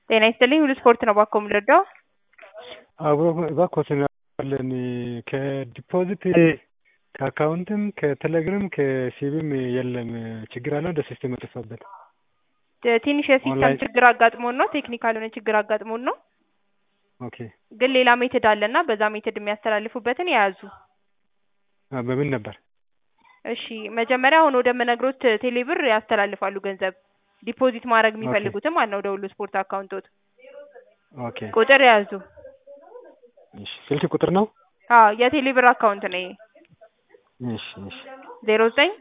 ጤና ይስጥልኝ ሁሉ ስፖርት ነው ባኮ የምንረዳው አብሮ እባክዎትን አለን ከዲፖዚት ከአካውንትም ከቴሌግራም ከሲቢም የለም ችግር አለ ወደ ሲስተም የጠፋበት ትንሽ የሲስተም ኦንላይን- ችግር አጋጥሞን ነው ቴክኒካል የሆነ ችግር አጋጥሞን ነው ኦኬ ግን ሌላ ሜትድ አለና በዛ ሜትድ የሚያስተላልፉበትን የያዙ አ፣ በምን ነበር እሺ መጀመሪያ አሁን ወደምነግሮት ቴሌብር ያስተላልፋሉ ገንዘብ ዲፖዚት ማድረግ የሚፈልጉትም ማለት ነው ወደ ሁሉ ስፖርት አካውንቶት ኦኬ ቁጥር የያዙ እሺ ስልክ ቁጥር ነው አዎ የቴሌብር አካውንት ነው ይሄ እሺ እሺ ዜሮ ዘጠኝ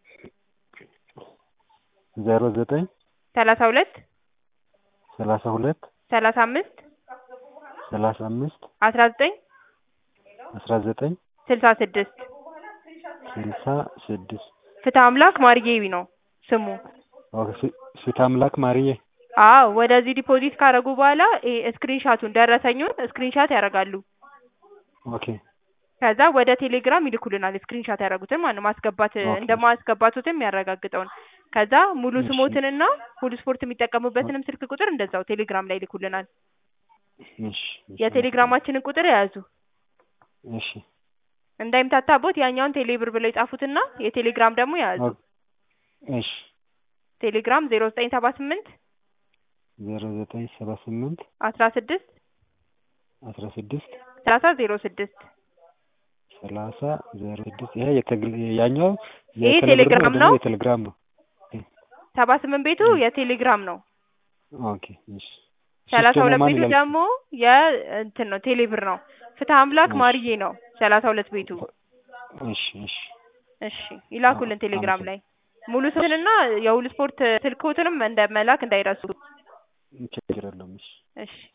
ዜሮ ዘጠኝ ሰላሳ ሁለት ሰላሳ ሁለት ሰላሳ አምስት ሰላሳ አምስት አስራ ዘጠኝ አስራ ዘጠኝ ስልሳ ስድስት ስልሳ ስድስት ፍትህ አምላክ ማርዬዊ ነው ስሙ ኦኬ ፊ- ፊት አምላክ ማርዬ አዎ ወደዚህ ዲፖዚት ካደረጉ በኋላ ስክሪንሻቱን ደረሰኙን ስክሪንሻት ያደርጋሉ ኦኬ ከዛ ወደ ቴሌግራም ይልኩልናል ስክሪንሻት ያደረጉትን ማለት ነው ማስገባት ኦኬ። እንደማስገባቱትም የሚያረጋግጠውን ከዛ ሙሉ እሺ። ስሞትንና ሁሉ ስፖርት የሚጠቀሙበትንም ስልክ ቁጥር እንደዛው ቴሌግራም ላይ ይልኩልናል እሺ እሺ። የቴሌግራማችንን ቁጥር የያዙ እሺ እንዳይምታታቦት ያኛውን ቴሌብር ብለው የጻፉትና የቴሌግራም ደግሞ የያዙ ኦኬ። እሺ ቴሌግራም ዜሮ ዘጠኝ ሰባ ስምንት ዜሮ ዘጠኝ ሰባ ስምንት አስራ ስድስት አስራ ስድስት ሰላሳ ዜሮ ስድስት ሰላሳ ዜሮ ስድስት ይሄ የቴግል ያኛው ይሄ የቴሌብር ቴሌግራም ደግሞ ነው? የቴሌግራም ነው ሰባ ስምንት ቤቱ የቴሌግራም ነው ኦኬ እሺ ሰላሳ ሶስት ሁለት ማን ቤቱ ይላል? ደግሞ የእንትን ነው ቴሌብር ነው ፍትህ አምላክ እሺ። ማርዬ ነው ሰላሳ ሁለት ቤቱ እሺ እሺ እሺ ይላኩልን አዎ፣ ቴሌግራም አመሰግናለሁ። ላይ ሙሉ ስልክና የሁሉ ስፖርት ስልክዎትንም እንደ መላክ እንዳይረሱ ችግር የለውም እሺ እሺ